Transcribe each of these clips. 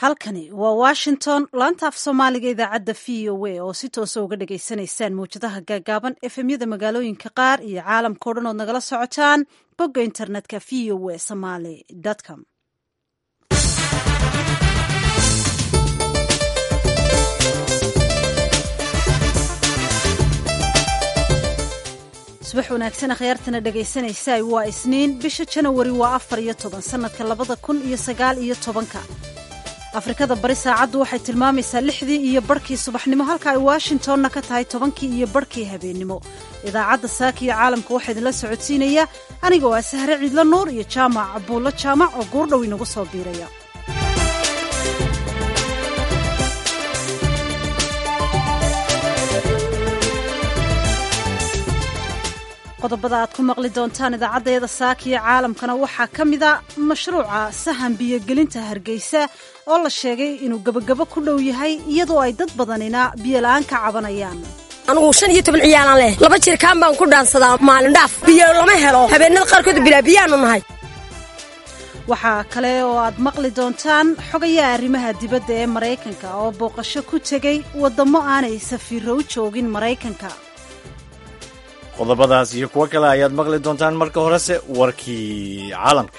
halkani waa washington laanta af soomaaliga idaacadda v o a oo si toosa uga dhagaysanaysaan mawjadaha gaagaaban efemyada magaalooyinka qaar iyo caalamkao dhan ood nagala socotaan bogga internetka v o a somaly com subax wanaagsan akhyaartana dhegaysanaysaa waa isniin bisha janawari waa afar iyo toban sanadka labada kun iyo sagaal iyo tobanka afrikada bari saacaddu waxay tilmaamaysaa lixdii iyo barhkii subaxnimo halka ay washingtonna ka tahay tobankii iyo barhkii habeennimo idaacadda saaka iyo caalamka waxaa idinla socodsiinaya aniga waa sahre ciidla nuur iyo jaamac cabuullo jaamac oo guurdhow inagu soo biiraya qodobada aad ku maqli doontaan idaacaddeeda saakiyo caalamkana waxaa ka mida mashruuca sahan biyogelinta hargeysa oo la sheegay inuu gebagabo ku dhow yahay iyadoo ay dad badanina biyola'aan ka cabanayaan anugu shan iyo toban ciyaalaan leh laba jirkaan baan ku dhaansadaa maalin dhaaf biyo lama helo habeenada qaarkood bilaa biyaanu nahay waxaa kale oo aad maqli doontaan xogayaha arrimaha dibadda ee maraykanka oo booqasho ku tegey waddamo aanay safiirro u joogin maraykanka qodobadaas iyo kuwo kale ayaad maqli doontaan marka horese warkii caalamka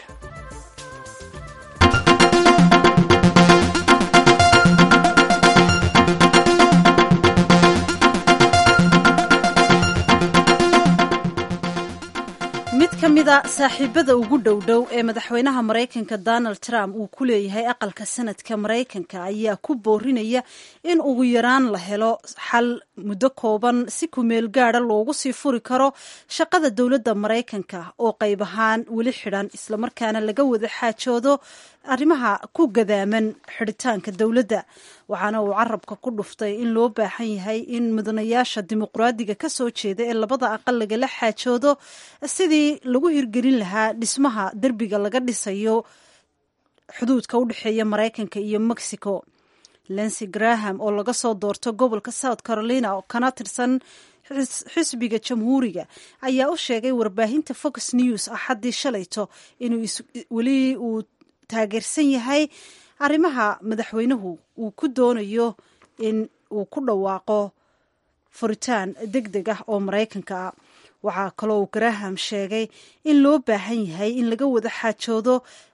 mid ka mida saaxiibada ugu dhowdhow ee madaxweynaha maraykanka donald trump uu ku leeyahay aqalka sanadka maraykanka ayaa ku boorinaya in ugu yaraan la helo xal muddo kooban si kumeel gaada loogu sii furi karo shaqada dowladda maraykanka oo qayb ahaan weli xidhan islamarkaana laga wada xaajoodo arrimaha ku gadaaman xidhitaanka dowladda waxaana uu carabka ku dhuftay in loo baahan yahay in mudanayaasha dimuqraadiga ka soo jeeda ee labada aqal lagala xaajoodo sidii lagu hirgelin lahaa dhismaha derbiga laga dhisayo xuduudka u dhexeeya maraykanka iyo mexico lency graham oo laga soo doorto gobolka south carolina oo kana tirsan xisbiga jamhuuriga ayaa u sheegay warbaahinta fox news axaddii shalayto inuu weli uu taageersan yahay arrimaha madaxweynuhu uu ku doonayo in uu ku dhawaaqo furitaan deg deg ah oo maraykanka ah waxaa kaloo uu graham sheegay in loo baahan yahay in laga wada xaajoodo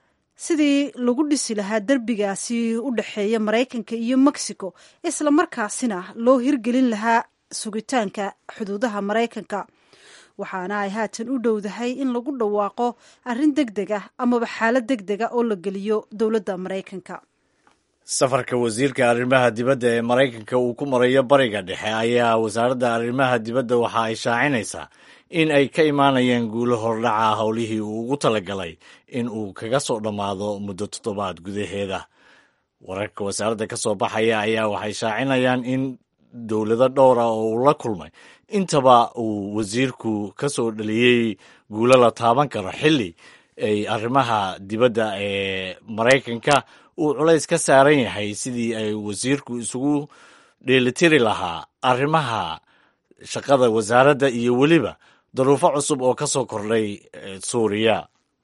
sidii lagu dhisi lahaa derbigaasi u dhexeeya maraykanka iyo mexico isla markaasina loo hirgelin lahaa sugitaanka xuduudaha maraykanka waxaana ay haatan u dhowdahay in lagu dhawaaqo arrin deg deg ah amaba xaalad deg dega oo la geliyo dowladda maraykanka safarka wasiirka arrimaha dibadda ee maraykanka uu ku marayo bariga dhexe ayaa wasaaradda arrimaha dibadda waxa ay shaacinaysaa in ay ka imaanayaan guulo hordhaca howlihii uu ugu talagalay in uu kaga soo dhammaado muddo toddobaad gudaheeda wararka wasaaradda ka soo baxaya ayaa waxay shaacinayaan in dowlado dhowra oo uu la kulmay intaba uu wasiirku ka soo dhaliyey guulo la taaban karo xilli ay arrimaha dibadda ee maraykanka uu culays ka saaran yahay sidii ay wasiirku isugu dheelitiri lahaa arrimaha shaqada wasaaradda iyo weliba daruufo cusub oo ka soo kordhay suuriya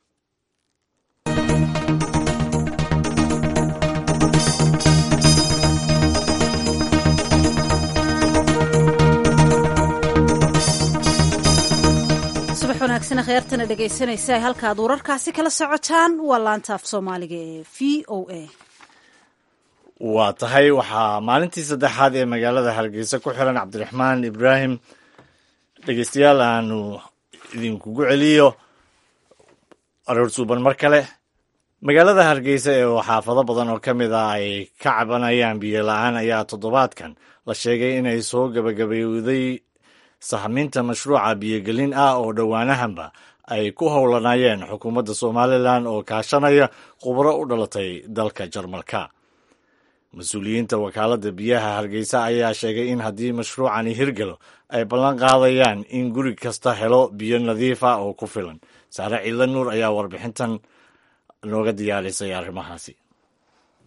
subax wanaagsan akhyaartana dhegaysanaysa ay halka aad wararkaasi kala socotaan waa laanta af soomaaliga ee v o a waa tahay waxaa maalintii saddexaad ee magaalada hargeysa ku xiran cabdiraxmaan ibraahim dhegeystayaal aanu idinkugu celiyo aroor suuban mar kale magaalada hargeysa ee xaafado badan oo ka mid ah ay ka cabanayaan biyo la-aan ayaa toddobaadkan la sheegay inay soo gabagabowday sahminta mashruuca biyogelin ah oo dhowaanahanba ay ku howlanayeen xukuumadda somalilan oo kaashanaya khubro u dhalatay dalka jarmalka mas-uuliyiinta wakaaladda biyaha hargeysa ayaa sheegay in haddii mashruucani hirgalo ay ballan qaadayaan in guri kasta helo biyo nadiif ah oo ku filan saare ciidla nuur ayaa warbixintan nooga diyaarisay arrimahaasi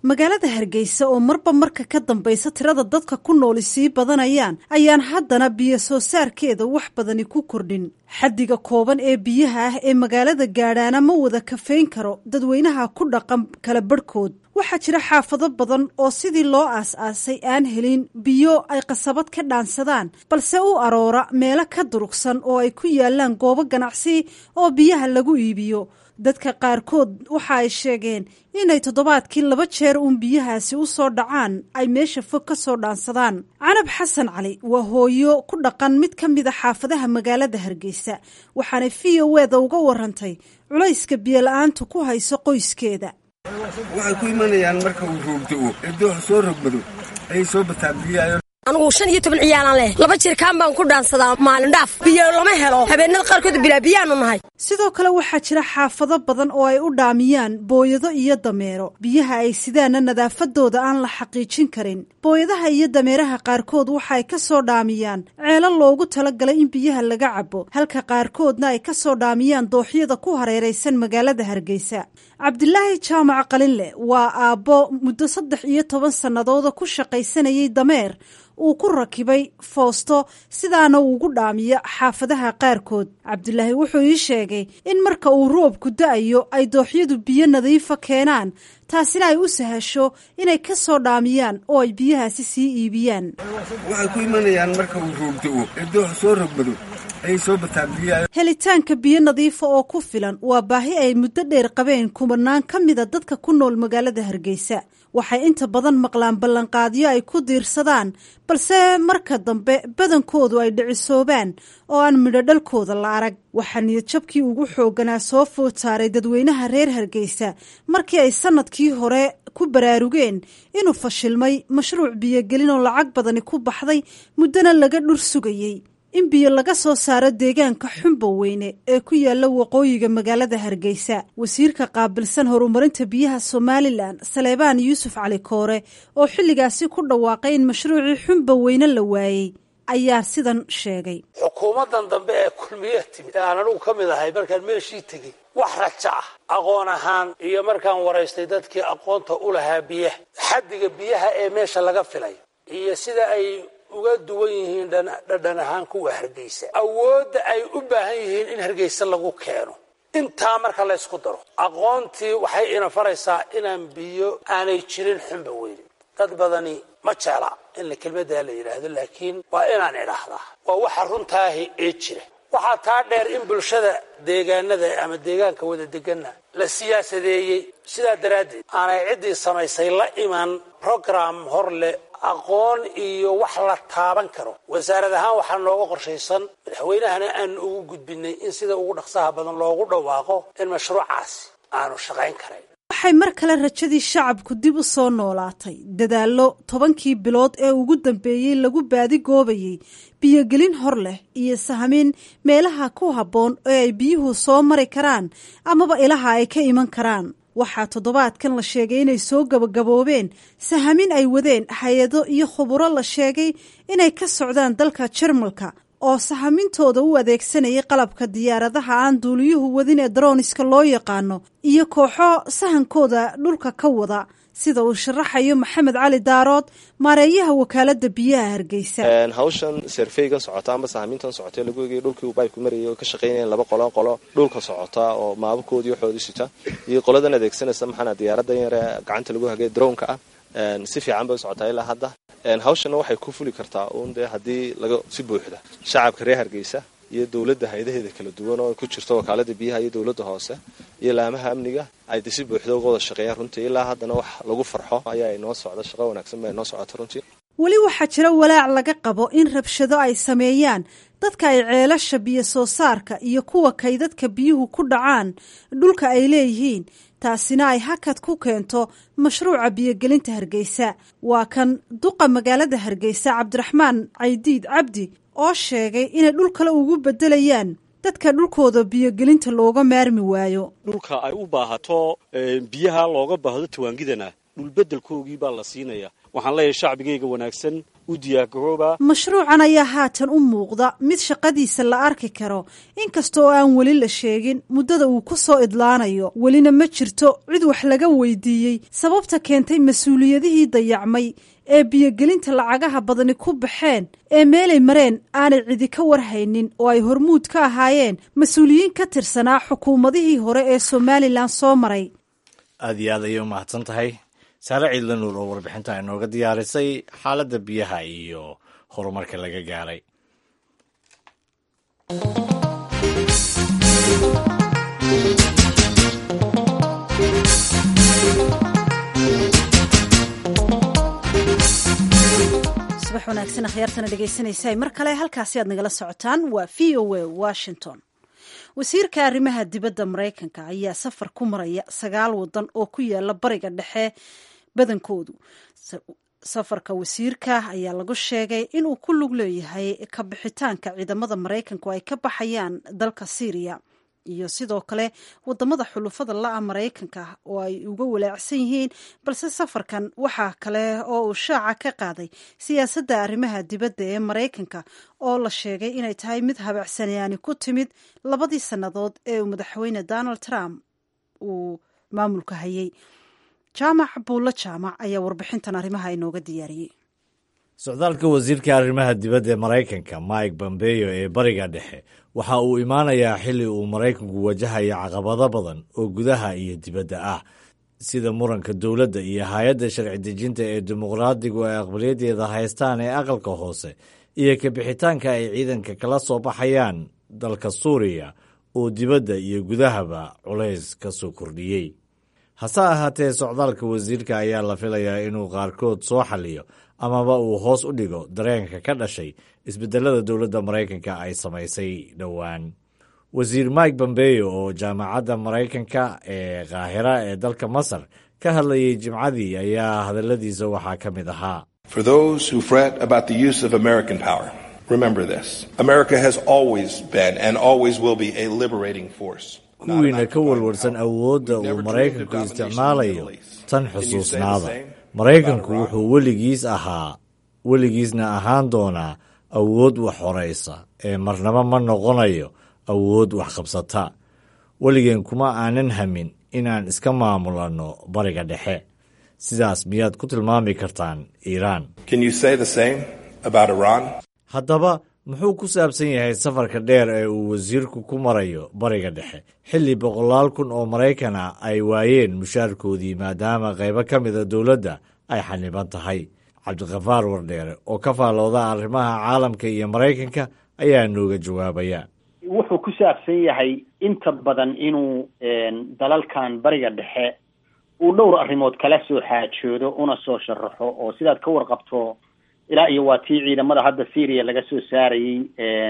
magaalada hargeysa oo marba marka ka dambaysa tirada dadka ku nooli sii badanayaan ayaan haddana biyo soo saarkeeda wax badani ku kordhin xaddiga kooban ee biyaha ah ee magaalada gaadhaana ma wada kafeyn karo dadweynaha ku dhaqan kala barhkood waxaa jira xaafado badan oo sidii loo aas-aasay aan helin biyo ay qasabad ka dhaansadaan balse u aroora meelo ka durugsan oo ay ku yaalaan goobo ganacsi oo biyaha lagu iibiyo dadka qaarkood waxa ay sheegeen inay toddobaadkii laba jeer uun biyahaasi u soo dhacaan ay meesha fog ka soo dhaansadaan canab xasan cali waa hooyo ku dhaqan mid ka mid a xaafadaha magaalada hargeysa waxaana v o eda uga warantay culayska biyola-aantu ku hayso qoyskeeda waxay ku imanayaan marka uu roogdo-o ee doox soo rogmado ayay soo bataan biyaha anugu shan iyo toban ciyaalaan leh laba jirkaan baan ku dhaansadaa maalin dhaaf biyo lama helo habeenada qaarkood bilaa biyaanu nahay sidoo kale waxaa jira xaafado badan oo ay u dhaamiyaan booyado iyo dameero biyaha ay sidaana nadaafadooda aan la xaqiijin karin booyadaha iyo dameeraha qaarkood waxa ay ka soo dhaamiyaan ceelo loogu talagalay in biyaha laga cabo halka qaarkoodna ay ka soo dhaamiyaan dooxyada ku hareeraysan magaalada hargeysa cabdilaahi jaamac qalinle waa aabbo muddo saddex iyo toban sannadooda ku shaqaysanayay dameer uu ku rakibay foosto sidaana uugu dhaamiyo xaafadaha qaarkood cabdilaahi wuxuu ii sheegay in marka uu roobku da-ayo ay dooxyadu biyo nadiifa keenaan taasina ay u sahasho inay ka soo dhaamiyaan oo ay biyahaasi sii iibiyaan waxay ku imanayaan marka uu roogdo-o ee doox soo rogmado ayay soo bataan biyaha helitaanka biyo nadiifa oo ku filan waa baahi ay muddo dheer qabeen kumanaan ka mida dadka ku nool magaalada hargeysa waxay inta badan maqlaan ballanqaadyo ay ku diirsadaan balse marka dambe badankoodu ay dhicisoobaan oo aan midhodhalkooda la arag waxaa niyadjabkii ugu xoogganaa soo food saaray dadweynaha reer hargeysa markii ay sannadkii hore ku baraarugeen inuu fashilmay mashruuc biyogelin oo lacag badani ku baxday muddona laga dhur sugayey in biyo laga soo saaro deegaanka xumba weyne ee ku yaala waqooyiga magaalada hargeysa wasiirka qaabilsan horumarinta biyaha somalilan saleebaan yuusuf cali koore oo xilligaasi ku dhawaaqay in mashruucii xumba weyne la waayey ayaa sidan sheegay xukuumaddan dambe ee kulmiya timid ee aan anugu ka mid ahay markaan meeshii tegey wax raja ah aqoon ahaan iyo markaan waraystay dadkii aqoonta u lahaa biyaha xaddiga biyaha ee meesha laga filay iyo sida ay uga duwan yihiin dhadhan ahaan kuwa hargeysa awoodda ay u baahan yihiin in hargeysa lagu keeno intaa marka la ysku daro aqoontii waxay ina faraysaa inaan biyo aanay jirin xunba weynin dad badani ma jecla in la kelmaddaa la yidhaahdo laakiin waa inaan idhaahdaa waa waxa runtaahi ee jira waxaa taa dheer in bulshada deegaanada ama deegaanka wada deganna la siyaasadeeyey sidaa daraaddeed aanay ciddii samaysay la iman program hor leh aqoon iyo wax la taaban karo wasaarad ahaan waxaa nooga qorshaysan madaxweynahana aanu ugu gudbinay in sida ugu dhaqsaha badan loogu dhawaaqo in mashruucaasi aanu shaqayn karayn waxay mar kale rajadii shacabku dib u soo noolaatay dadaallo tobankii bilood ee ugu dambeeyey lagu baadigoobayey biyogelin hor leh iyo sahmin meelaha ku habboon ee ay biyuhu soo mari karaan amaba ilaha ay ka iman karaan waxaa toddobaadkan la sheegay inay soo gabagaboobeen sahamin ay wadeen hay-ado iyo khuburo la sheegay inay ka socdaan dalka jarmalka oo sahamintooda u adeegsanayay qalabka diyaaradaha aan duuliyuhu wadin ee daroniska loo yaqaano iyo kooxo sahankooda dhulka ka wada sida uu sharaxayo maxamed cali daarood maareeyaha wakaalada biyaha hargeysa hawshan serfeygan socota amba sahamintan socota lagu egay dhulkii uu baybku marayay oo ka shaqaynayeen laba qolo qolo dhulka socota oo maabakoodii waxoodii sita iyo qoladan adeegsanaysa maxaana diyaaradan yare gacanta lagu hagay drownka ah si fiican bay u socotaa ilaa hadda hawshanna waxay ku fuli kartaa uun dee haddii laga si buuxda shacabka reer hargeysa iyo dowladda hayadaheeda kala duwan oo ku jirto wakaalada biyaha iyo dowladda hoose iyo laamaha amniga ay de si buuxda uga wada shaqeeyaan runtii ilaa haddana wax lagu farxo ayaa inoo socda shaqo wanaagsan baa inoo socota runtii weli waxaa jira walaac laga qabo in rabshado ay sameeyaan dadka ay ceelasha biyo soo saarka iyo kuwa kaydadka biyuhu ku dhacaan dhulka ay leeyihiin taasina ay hakad ku keento mashruuca biyogelinta hargeysa waa kan duqa magaalada hargeysa cabdiraxmaan caydiid cabdi oo sheegay inay dhul kale ugu bedelayaan dadka dhulkooda biyogelinta looga maarmi waayo dhulka ay u baahato biyaha looga baahdo tawaangidana dhulbedelkoogii baa la siinaya waxaan leeyahay shacbigayga wanaagsan u diyaargaroobaa mashruucan ayaa haatan u muuqda mid shaqadiisa la arki karo inkasta oo aan weli la sheegin muddada uu ku soo idlaanayo welina ma jirto cid wax laga weydiiyey sababta keentay mas-uuliyadihii dayacmay ee biyogelinta lacagaha badani ku baxeen ee meelay mareen aanay cidi ka warhaynin oo ay hormuud ka ahaayeen mas-uuliyiin ka tirsanaa xukuumadihii hore ee somalilan soo maray aad iyo aad ayay u mahadsan tahay saare ciidla nuur oo warbixinta inooga diyaarisay xaaladda biyaha iyo horumarka laga gaaray subax wanaagsan akhyaartana dhegaysanaysa mar kale halkaasi aad nagala socotaan waa v o a washington wasiirka arrimaha dibadda maraykanka ayaa safar ku maraya sagaal wadan oo ku yaala bariga dhexe badankoodu safarka wasiirka ayaa lagu sheegay inuu ku lug leeyahay ka bixitaanka ciidamada maraykanku ay ka baxayaan dalka syriya iyo sidoo kale wadamada xulufada la-a maraykanka oo ay uga walaacsan yihiin balse safarkan waxaa kale oo uu shaaca ka qaaday siyaasadda arrimaha dibadda ee maraykanka oo la sheegay inay tahay mid habacsanyaani ku timid labadii sannadood ee uu madaxweyne donald trump uu maamulka hayay jaamac buulla jaamac ayaa warbixintan arrimaha inooga diyaariyey socdaalka wasiirka arrimaha dibadda ee maraykanka mike bombeyo ee bariga dhexe waxa uu imaanayaa xilli uu maraykanku wajahayo caqabado badan oo gudaha iyo dibadda ah sida muranka dowladda iyo hay-adda sharci dejinta ee dimuqraadigu ay aqbalyadeeda haystaan ee aqalka hoose iyo kabixitaanka ay ciidanka kala soo baxayaan dalka suuriya oo dibadda iyo gudahaba culays ka soo kordhiyey hase ahaatee socdaalka wasiirka ayaa la filayaa inuu qaarkood soo xaliyo amaba uu hoos u dhigo dareenka ka dhashay isbedelada dowladda maraykanka ay samaysay dhowaan wasiir mike bombeyo oo jaamacadda maraykanka ee kaahira ee dalka masar ka hadlayay jimcadii ayaa hadalladiisa waxaa ka mid ahaa kuwiina ka walwarsan awoodda uu maraykanku isticmaalayo tan xusuusnaada maraykanku wuxuu weligiis ahaa weligiisna ahaan doonaa awood wax horaysa ee marnaba ma noqonayo awood wax qabsata weligeen kuma aanan hamin inaan iska maamulanno bariga dhexe sidaas miyaad ku tilmaami kartaan iiraan haddaba muxuu ku saabsan yahay safarka dheer ee uu wasiirku ku marayo bariga dhexe xilli boqolaal kun oo maraykan ah ay waayeen mushaarkoodii maadaama qaybo ka mida dowladda ay xaniban tahay cabdikafaar wardheere oo ka faallooda arrimaha caalamka iyo maraykanka ayaa nooga jawaabaya wuxuu ku saabsan yahay inta badan inuu dalalkan bariga dhexe uu dhowr arrimood kala soo xaajoodo una soo sharaxo oo sidaad ka warqabto ilaa iyo waa tii ciidamada hadda syria laga soo saarayey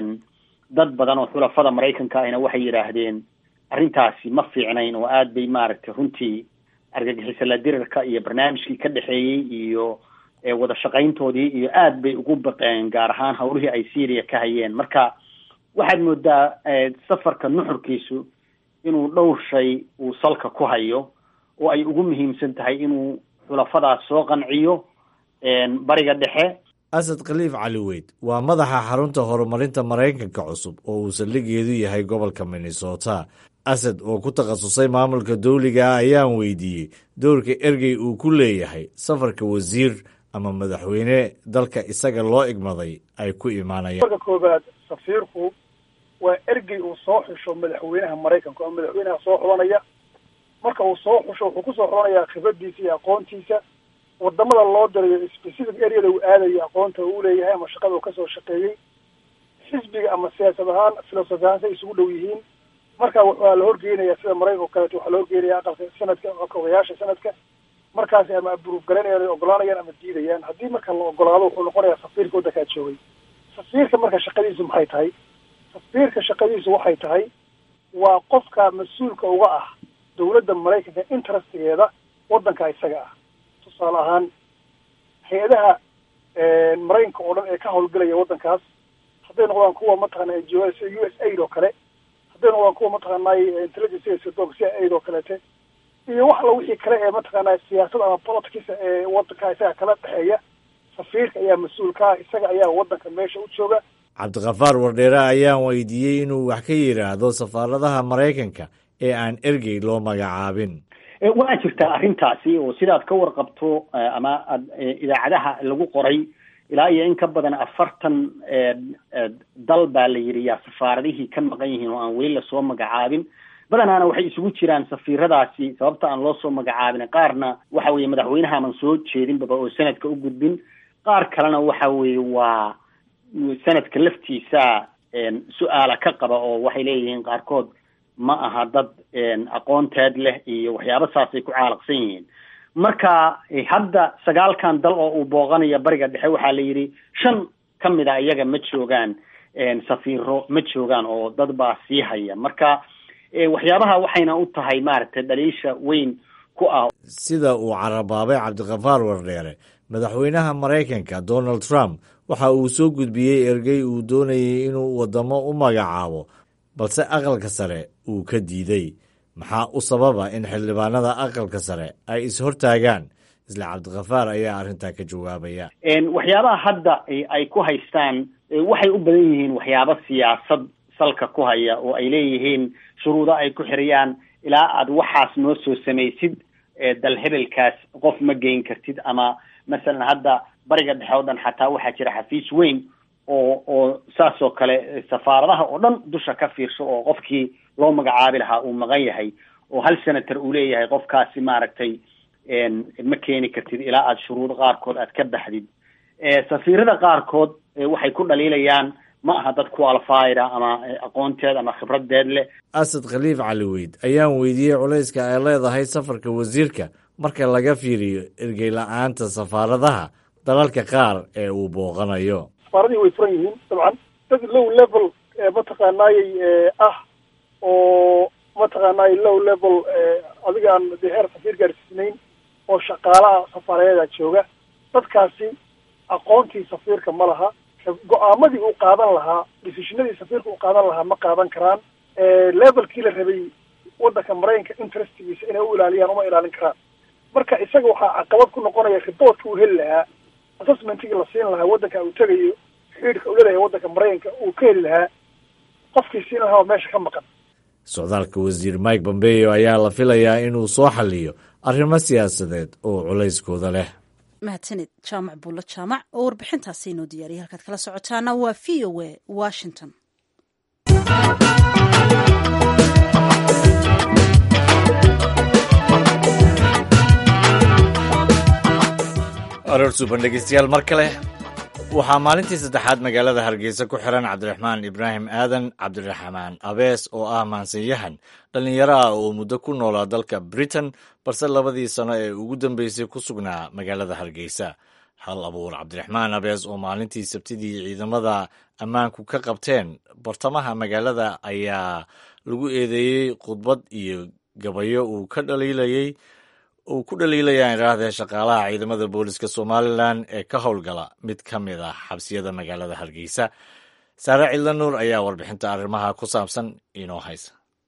dad badan oo xulafada maraykanka ahna waxay yidhaahdeen arrintaasi ma fiicnayn oo aad bay maaragtay runtii argagixisala dirirka iyo barnaamijkii ka dhexeeyey iyo wada shaqayntoodii iyo aad bay ugu baqeen gaar ahaan hawlihii ay syria ka hayeen marka waxaad moodaa safarka nuxurkiisu inuu dhowr shay uu salka ku hayo oo ay ugu muhiimsan tahay inuu xulafadaas soo qanciyo bariga dhexe asad khaliif cali weyd waa madaxa xarunta horumarinta maraykanka cusub oo uu saldhigeedu yahay gobolka minnesota asad oo ku takhasusay maamulka dawliga ah ayaan weydiiyey dowrka ergey uu ku leeyahay safarka wasiir ama madaxweyne dalka isaga loo igmaday ay ku imaanayaan marka koobaad safiirku waa ergey uu soo xusho madaxweynaha maraykanka oo madaxweynaha soo xulanaya marka uu soo xusho wuxuu kusoo xulanayaa khibradiisa iyo aqoontiisa wadamada loo dirayo specific areada uu aadayo aqoonta uu leeyahay ama shaqada uu kasoo shaqeeyey xisbiga ama siyaasad ahaan filosofi ahaan say isugu dhow yihiin marka waxaa la horgeynaya sida maraykanka o kaleeto waxaa la horgeynaya aqalka sanadka aqalka odayaasha sanadka markaasi ama aburuuf garanayaan ogolanayaan ama diidayaan haddii marka la ogolaado wuxuu noqonayaa safiirka waddankaa joogay safiirka marka shaqadiisu maxay tahay safiirka shaqadiisu waxay tahay waa qofka mas-uulka uga ah dawladda maraykanka interestigeeda waddanka isaga ah tusaale ahaan hay-adaha maraykanka oo dhan ee ka hawlgelaya waddankaas hadday noqdaan kuwa mataqaana n g o sida u s aid oo kale hadday noqdaan kuwa mataqaanay intelligence sirdoonka sida aid oo kaleete iyo wax alla wixii kale ee mataqaanaa siyaasad ama politics ee waddanka isaga kala dhexeeya safiirka ayaa mas-uul ka ah isaga ayaa waddanka meesha u jooga cabdikafaar wardheere ayaan weydiiyey inuu wax ka yidhaahdo safaaradaha maraykanka ee aan ergey loo magacaabin waa jirtaa arrintaasi oo sidaad ka warqabto ama ad idaacadaha lagu qoray ilaa iyo in ka badan afartan dal baa la yidhi yaa safaaradihii ka maqan yihiin oo aan weli lasoo magacaabin badanaana waxay isugu jiraan safiiradaasi sababta aan loo soo magacaabin qaarna waxa weeye madaxweynaha aman soo jeedinbaba oo sanadka u gudbin qaar kalena waxa weeye waa sanadka laftiisa su-aala ka qaba oo waxay leeyihiin qaarkood ma aha dad aqoonteed leh iyo waxyaaba saasay ku caalaqsan yihiin marka hadda sagaalkan dal oo uu booqanaya bariga dhexe waxaa la yidhi shan ka mid a iyaga ma joogaan safiiro ma joogaan oo dad baa sii haya marka waxyaabaha waxayna u tahay maaragtay dhaliisha weyn ku ah sida uu carabaabay cabdikafaar wardheere madaxweynaha maraykanka donald trump waxa uu soo gudbiyey ergey uu doonayay inuu waddamo u magacaabo balse aqalka sare uu ka diiday maxaa u sababa in xildhibaanada aqalka sare ay is-hortaagaan isla cabdikafaar ayaa arrintaa ka jawaabaya waxyaabaha hadda ay ku haystaan waxay u badan yihiin waxyaabo siyaasad salka ku haya oo ay leeyihiin shuruudo ay ku xiriyaan ilaa aad waxaas noo soo samaysid dal hebelkaas qof ma geyn kartid ama masalan hadda bariga dhexe o dhan xataa waxaa jira xafiis weyn oo oo saas oo kale safaaradaha oo dhan dusha ka fiirsho oo qofkii loo magacaabi lahaa uu maqan yahay oo hal senator uu leeyahay qofkaasi maaragtay ma keeni kartid ilaa aad shuruudo qaarkood aad ka baxdid safiirada qaarkood waxay ku dhaliilayaan ma aha dad qualifyda ama aqoonteed ama khibradeed leh asad khaliif cali weyd ayaan weydiiyey culayska ay leedahay safarka wasiirka marka laga fiiriyo ergey la-aanta safaaradaha dalalka qaar ee uu booqanayo safaaradii way furan yihiin dabcan dad low level mataqaanaayey ah oo mataqaanaay low level adigaan dee heer safiir gaarsiisnayn oo shaqaalaha safaaradeeda jooga dadkaasi aqoontii safiirka ma laha go-aamadii uu qaadan lahaa decisionadii safiirka uu qaadan lahaa ma qaadan karaan levelkii la rabay waddanka maraykanka interestigiisa inay u ilaaliyaan uma ilaalin karaan marka isaga waxaa caqabad ku noqonaya riboortka uu heli lahaa assessmentigii la siin lahaa waddanka uu tegayo xiidhka uu leedahay waddanka maraykanka uu ka heli lahaa qofkii siin lahaa meesha ka maqan socdaalka wasiir mike pompeo ayaa la filayaa inuu soo xaliyo arrimo siyaasadeed oo culayskooda leh mahadsanid jaamac buulla jaamac oo warbixintaasi inoo diyaariyay halkaad kala socotaana waa v o a washington aroor suuban dhegeystayaal mar kale waxaa maalintii saddexaad magaalada hargeysa ku xiran cabdiraxmaan ibraahim aadan cabdiraxmaan abees oo ah maansanyahan dhallinyaro ah oo muddo ku noolaa dalka britain balse labadii sano ee ugu dambeysay ku sugnaa magaalada hargeysa hal abuur cabdiraxmaan abees oo maalintii sabtidii ciidamada ammaanku ka qabteen bartamaha magaalada ayaa lagu eedeeyey khudbad iyo gabayo uu ka dhaliilayey uu ku dhaliilayaan idhaahdee shaqaalaha ciidamada booliska somalilan ee ka howlgala mid ka mid ah xabsiyada magaalada hargeysa saare cidla nuur ayaa warbixinta arrimaha ku saabsan inoo haysa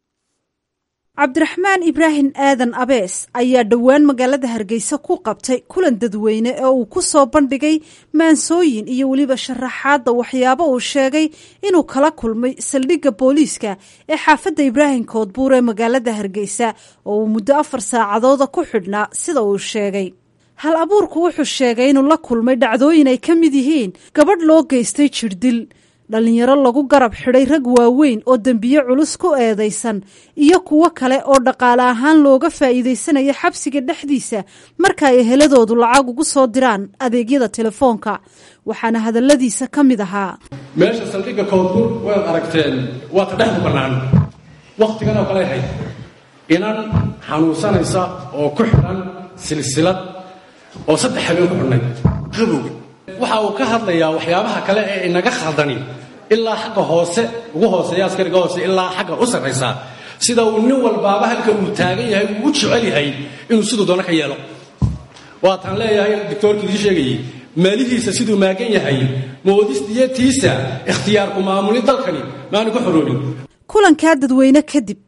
cabdiraxmaan ibraahim aadan abees ayaa dhowaan magaalada hargeysa ku qabtay kulan dadweyne oo uu ku soo bandhigay maansooyin iyo weliba sharaxaadda waxyaabo uu sheegay inuu kala kulmay saldhigga booliiska ee xaafadda ibraahim koodbuur ee magaalada hargeysa oo uu muddo afar saacadooda ku xidhnaa sida uu sheegay hal abuurku wuxuu sheegay inuu la kulmay dhacdooyin ay ka mid yihiin gabadh loo geystay jirdil dhallinyaro lagu garab xidhay rag waaweyn oo dembiye culus ku eedaysan iyo kuwo kale oo dhaqaale ahaan looga faa'iidaysanaya xabsiga dhexdiisa marka ay eheladoodu lacag ugu soo diraan adeegyada telefoonka waxaana hadalladiisa ka mid ahaa meesha saldhigga koodbur waad aragteen waa ta dhexdu bannaan wakhtigan oo kale ahayd inan xanuunsanaysa oo ku xidhan silsilad oo saddex habeen ku xidhnay qabowga waxa uu ka hadlayaa waxyaabaha kale ee inaga khaldani ilaa xagga hoose ugu hooseeya askariga hoose ilaa xagga u sarraysa sida uu nin walbaaba halka uu taagan yahay uu u jecel yahay inuu siduu doono ka yeelo waataan leeyahay doctoorkii idii sheegayey maalihiisa siduu maagan yahay moodistiyatiisa ikhtiyaarku maamuli dalkani maanu ku xoroonin kulankaa dadweyne kadib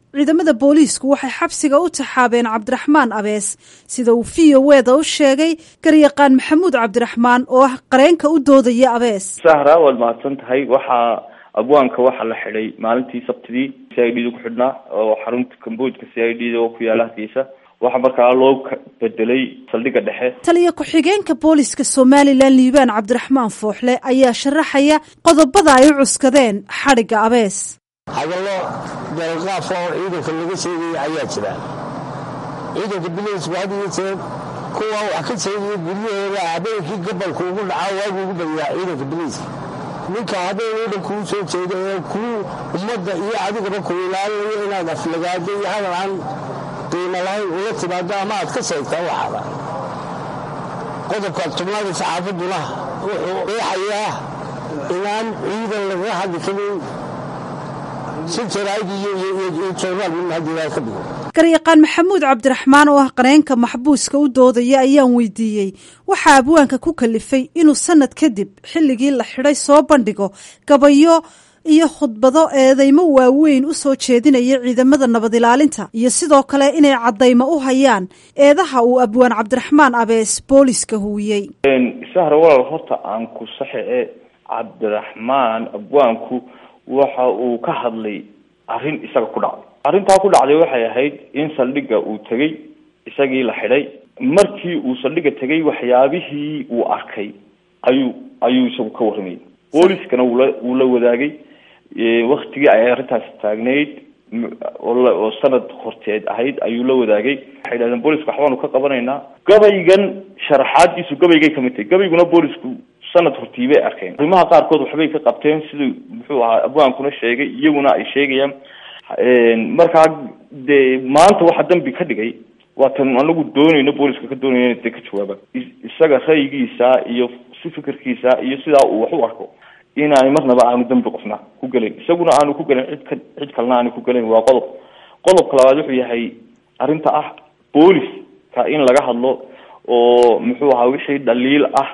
ciidamada booliisku waxay xabsiga u taxaabeen cabdiraxmaan abees sida uu v o weda u sheegay garyaqaan maxamuud cabdiraxmaan oo ah qareenka u doodaya abees sahra waad mahadsan tahay waxaa abwaanka waxaa la xidhay maalintii sabtidii c i d da ku xidhnaa oo xarunta kamboojka c i d da oo ku yaala hargeysa waxaa markaa loo bedelay saldhigga dhexe taliya ku-xigeenka booliska somalilan liibaan cabdiraxmaan fooxle ayaa sharaxaya qodobada ay u cuskadeen xadhigga abees hadallo deelqaaf oo ciidanka laga sheegaya ayaa jira ciidanka bileysku had iyo jeer kuwa wax ka sheegaya guryahooda habeenkii gabalku ugu dhacaa waagu ugu badiyaa ciidanka bileyska ninka habeen oo dhan kuu soo jeeda ee kuu ummadda iyo adigaba ku ilaalinayo inaad aflagaado iyo hadal aan qiimo lahayn ula timaado ama aad ka sheegtaa waxaada qodobka tubnaada saxaafadduna wuxuu qeexayaa inaan ciidan lagaga hadli karin si jaraa'id iyo joornaal midna haddii ka dhigo garyaqaan maxamuud cabdiraxmaan oo ah qareenka maxbuuska u doodaya ayaan weydiiyey waxaa abwaanka ku kalifay inuu sanad kadib xilligii la xidhay soo bandhigo gabayo iyo khudbado eedeymo waaweyn u soo jeedinaya ciidamada nabad ilaalinta iyo sidoo kale inay caddaymo u hayaan eedaha uu abwaan cabdiraxmaan abees booliska huwiyey sahra walaal horta aan ku saxe e cabdiraxmaan abwaanku waxa uu ka hadlay arrin isaga ku dhacday arrintaa ku dhacday waxay ahayd in saldhigga uu tegey isagii la xidhay markii uu saldhigga tegey waxyaabihii uu arkay ayuu ayuu isagu ka warramayay booliskana wula wuu la wadaagay waktigii ay arrintaasi taagnayd oo sanad horteed ahayd ayuu la wadaagay waxay dhahdeen booliska waxbaanu ka qabanaynaa gabaygan sharaxaadiisu gabaygay kamid tahay gabayguna boolisku sanad hortii bay arkeen arrimaha qaarkood waxbay ka qabteen siduu muxuu ahaa abwaankuna sheegay iyaguna ay sheegayaan markaa dee maanta waxa dambi ka dhigay waa tan anagu doonayno booliska ka doonayno ina dee ka jawaabaan isaga ra'yigiisa iyo si fikirkiisa iyo sidaa uu wax u arko inaanay marnaba aanu dambi qofna ku gelin isaguna aanu ku gelin cid ka cid kalena aanu ku gelin waa qodob qodobka labaad wuxuu yahay arrinta ah booliska in laga hadlo oo muxuu ahaa wixii dhaliil ah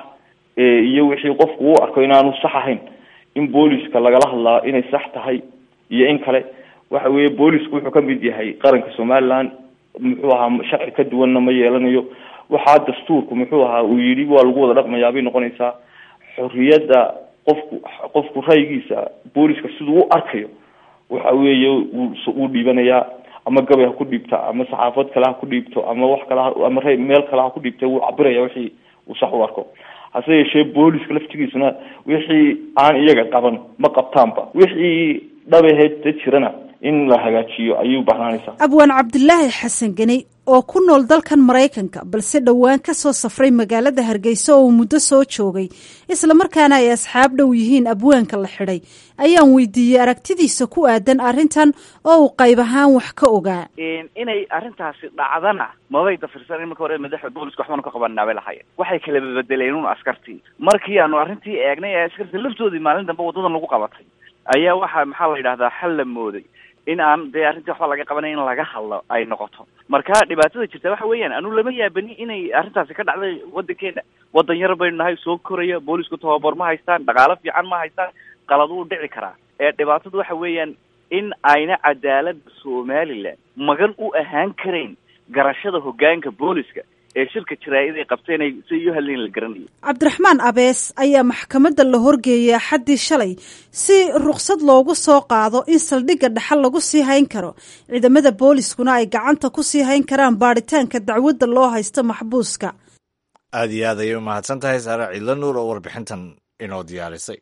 iyo wixii qofku u arko inaanu sax ahayn in booliska lagala hadlaa inay sax tahay iyo in kale waxa weeye boolisku wuxuu kamid yahay qaranka somaliland muxuu ahaa sharci ka duwanna ma yeelanayo waxaa dastuurku muxuu ahaa uu yidhi waa lagu wada dhaqmayaa bay noqonaysaa xorriyadda qofku qofku ra'yigiisa booliska siduu u arkayo waxa weeye wuu dhiibanayaa ama gabay ha ku dhiibta ama saxaafad kale ha ku dhiibto ama wax kale ama r meel kale ha ku dhiibta wuu cabiraya wixii uu sax u arko hase yeeshee booliska laftigiisuna wixii aan iyaga qaban ma qabtaanba wixii dhabaheed da jirana in la hagaajiyo ayuu bahnaanaysaa abwaan cabdilaahi xasan geni oo ku nool dalkan maraykanka balse dhowaan ka soo safray magaalada hargeysa oo uu muddo soo joogay islamarkaana ay asxaab dhow yihiin abwaanka la xidhay ayaan weydiiyey aragtidiisa ku aadan arrintan oo uu qayb ahaan wax ka ogaa inay arrintaasi dhacdana mabay dafirsan in marka hore madaxda booliska waxbaanu ka qabanaa bay lahaayeen waxay kala bedeleen un askartii markii aanu arrintii eegnay ee askartii laftoodii maalin dambe waddadan lagu qabatay ayaa waxaa maxaa la yidhahdaa xal la mooday in aan dee arrintii waxba laga qabanay in laga hadlo ay noqoto marka dhibaatada jirta waxa weeyaan anu lama yaabani inay arrintaasi ka dhacday waddankeena waddan yar baynu nahay soo koraya boolisku tababar ma haystaan dhaqaalo fiican ma haystaan qalad wuu dhici karaa ee dhibaatadu waxa weeyaan in ayna cadaaladda somaliland magan u ahaan karayn garashada hoggaanka booliska ee shirka jaraa'id ay qabteen ay si iyo hadlayn la garanayo cabdiraxmaan abees ayaa maxkamadda la horgeeyay axaddii shalay si rukhsad loogu soo qaado in saldhigga dhexal lagu sii hayn karo ciidamada booliskuna ay gacanta ku sii hayn karaan baadhitaanka dacwadda loo haysto maxbuuska aad iyo aad ayay u mahadsan tahay saare ciidla nuur oo warbixintan inoo diyaarisay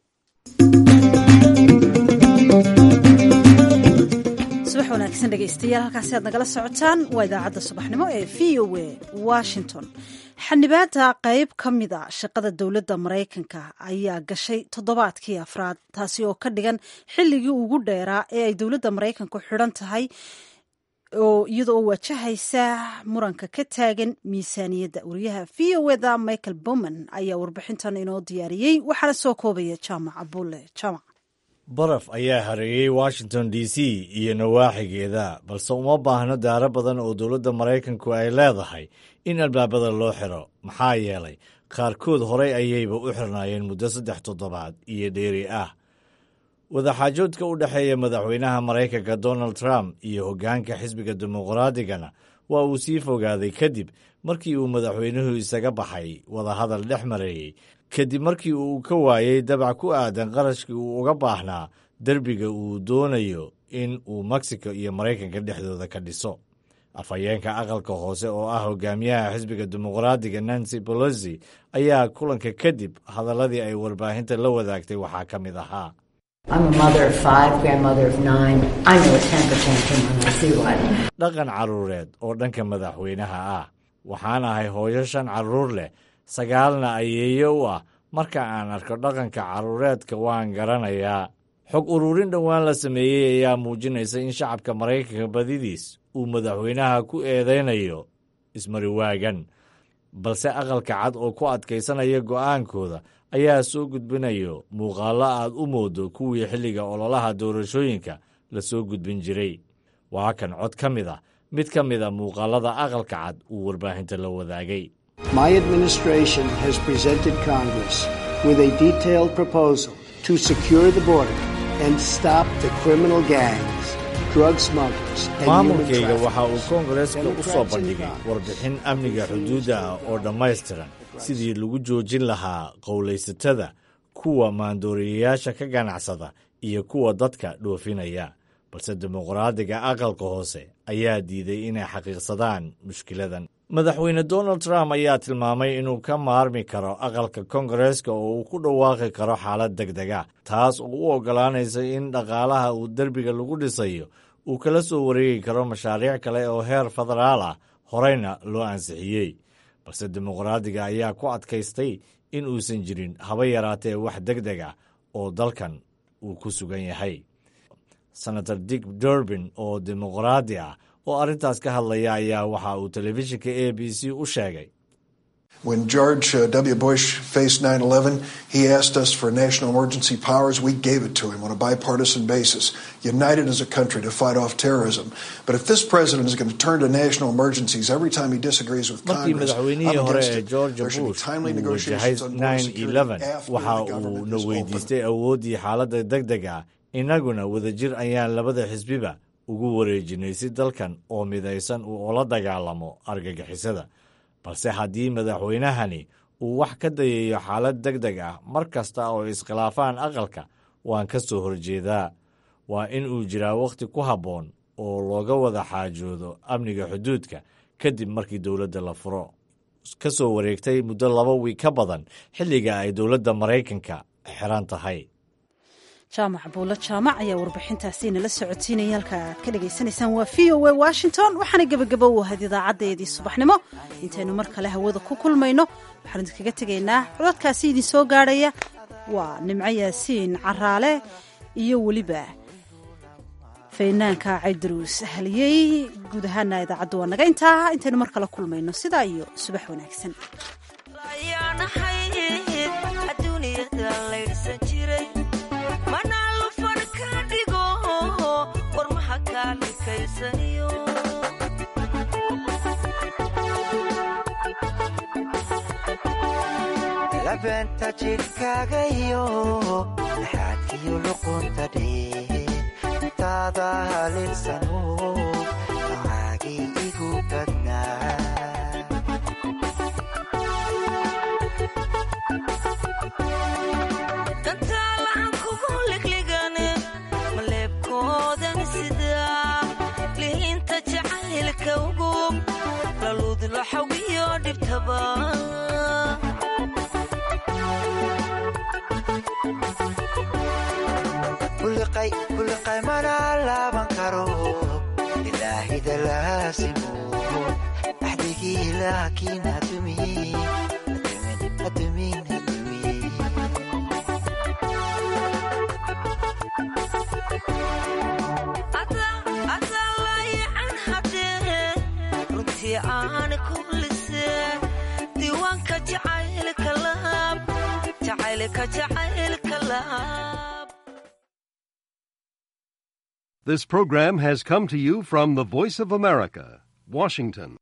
subax wanaagsan dhegaystayaal halkaasi aad nagala socotaan waa idaacadda subaxnimo ee v o a washington xanibaada qayb ka mid a shaqada dowladda maraykanka ayaa gashay toddobaadkii afraad taasi oo ka dhigan xilligii ugu dheeraa ee ay dowladda maraykanku xidhan tahay oo iyada oo wajahaysa muranka ka taagan miisaaniyadda wariyaha v o eda michael bowman ayaa warbixintan inoo diyaariyey waxaana soo koobaya jaamac abuule jaamac baraf ayaa hareeyey washington d c iyo nawaaxigeeda balse uma baahno daaro badan oo dowladda maraykanku ay leedahay in albaabada loo xiro maxaa yeelay qaarkood horey ayayba u xirnaayeen muddo saddex toddobaad iyo dheeri ah wadaxaajoodka u dhexeeya madaxweynaha maraykanka donald trump iyo hoggaanka xisbiga dimuqraadigana waa uu sii fogaaday kadib markii uu madaxweynuhu isaga baxay wadahadal dhex mareeyey kadib markii uu ka waayey dabac ku aadan qarashkii uu uga baahnaa derbiga uu doonayo in uu mexico iyo maraykanka dhexdooda ka dhiso afhayeenka aqalka hoose oo ah hogaamiyaha xisbiga dimuqraadiga nancy bolosi ayaa kulanka kadib hadaladii ay warbaahinta la wadaagtay waxaa ka mid ahaa dhaqan carruureed oo dhanka madaxweynaha ah waxaan ahay hooyo shan carruur leh sagaalna ayeeyo u ah marka aan arko dhaqanka carruureedka waan garanayaa xog ururin dhowaan la sameeyey ayaa muujinaysa in shacabka maraykanka badidiis uu madaxweynaha ku eedaynayo ismariwaagan balse aqalka cad oo ku adkaysanaya go'aankooda ayaa soo gudbinayo muuqaallo aad u moodo kuwii xilliga ololaha doorashooyinka la soo gudbin jiray waa kan cod ka mid ah mid ka mid a muuqaalada aqalka cad uu warbaahinta la wadaagay My administration has presented Congress with a detailed proposal to secure the border and stop the criminal gangs, drug smugglers, and human maamulkayga waxa uu traffickers. koongareeska u soo Democrats in bandhigay warbixin amniga xuduudda ah oo dhammaystiran sidii lagu joojin lahaa qowlaysatada kuwa maandooriyayaasha ka ganacsada iyo kuwa dadka dhoofinaya balse dimuqraadiga aqalka hoose ayaa diiday inay xaqiiqsadaan mushkiladan madaxweyne donald trump ayaa tilmaamay inuu ka maarmi karo aqalka koongareeska oo uu ku dhawaaqi karo xaalad deg dega taas oo u oggolaanaysa in dhaqaalaha uu derbiga lagu dhisayo uu kala soo wareegi karo mashaariic kale oo heer federaal ah horeyna loo ansixiyey balse dimuqraadiga ayaa ku adkaystay in uusan jirin haba yaraatee wax deg deg ah oo dalkan uu ku sugan yahay senator dick durbin oo dimuqraadi ah oo arrintaas ka hadlaya ayaa waxa uu telefishinka a b c u sheegay When George uh, W. Bush faced 9 11, he asked us for national emergency powers. We gave it to him on a bipartisan basis, united as a country to fight off terrorism. But if this president is going to turn to national emergencies every time he disagrees with markii Congress, madaxweynihii I'm hore against ee it. george There should be bush timely uu wajahay negotiations on border security 911 after waxa the uu government na is open. weydiistay awooddii xaaladda deg deg ah innaguna wadajir ayaan labada xisbiba ugu wareejinay si dalkan oo midaysan uu ula dagaalamo argagixisada balse haddii madaxweynahani uu wax ka dayayo xaalad deg deg ah mar kasta oo iskhilaafaan aqalka waan ka soo horjeedaa waa in uu jiraa wakhti ku habboon oo looga wada xaajoodo amniga xuduudka kadib markii dowladda la furo ka soo wareegtay muddo laba wiig ka badan xilliga ay dowladda maraykanka xiran tahay jaamac buulo jaamac ayaa warbixintaasi nala socotiinaya halka aad ka dhagaysanaysaan waa v o a washington waxaana gebagabo u ahayd idaacadeedii subaxnimo intaynu mar kale hawada ku kulmayno waxaan idinkaga tegaynaa codadkaasi idin soo gaadhaya waa nimco yaasiin caraale iyo weliba faynaanka caydaruus haliyey guud ahaana idaacaddu waa naga intaa intaynu mar kale kulmayno sidaa iyo subax wanaagsan labeenta jidhkaagayo laxaadkiyo luqunta dhee taada halinsano macaagii igu badnaa dantaalahan kugu ligligane maleebkoodan sidaa lihinta jacaylka ugub laluudlo xawiyo dhibtaba buliqay buliqay mana laaban karo ilaahida laasimo axdigii laakiin adumin adumin adumin adalayacan haddee runtii aan ku lisee diiwaanka jacaylka laab jacaylka jacaylka laab This program has come to you from the Voice of America, Washington.